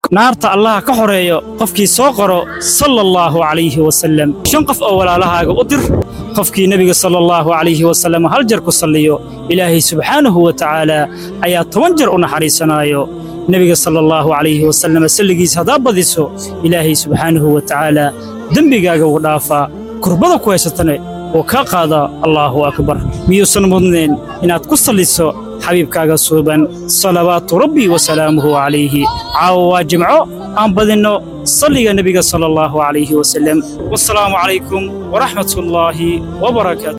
naarta allaha ka xoreeyo qofkii soo qoro sala allaahu calayhi wasallam shan qof oo walaalahaaga u dir qofkii nebiga sala allaahu calayhi wasallam hal jar ku salliyo ilaahay subxaanahu wa tacaala ayaa toban jar u naxariisanaayo nebiga sala allaahu calayhi wasallam salligiisa haddaa badiso ilaahay subxaanahu wa tacaala dembigaaga wuu dhaafaa kurbada ku haysatane oo kaa qaada allaahu akbar miyuusan mudnayn inaad ku salliso xabiibkaaga suuban salawaatu rabbi wa salaamuhu calayhi caawa waa jimco aan badinno salliga nebiga sala allaahu calayhi wasallam wasalaamu calaykum waraxmatullaahi wabarakaatu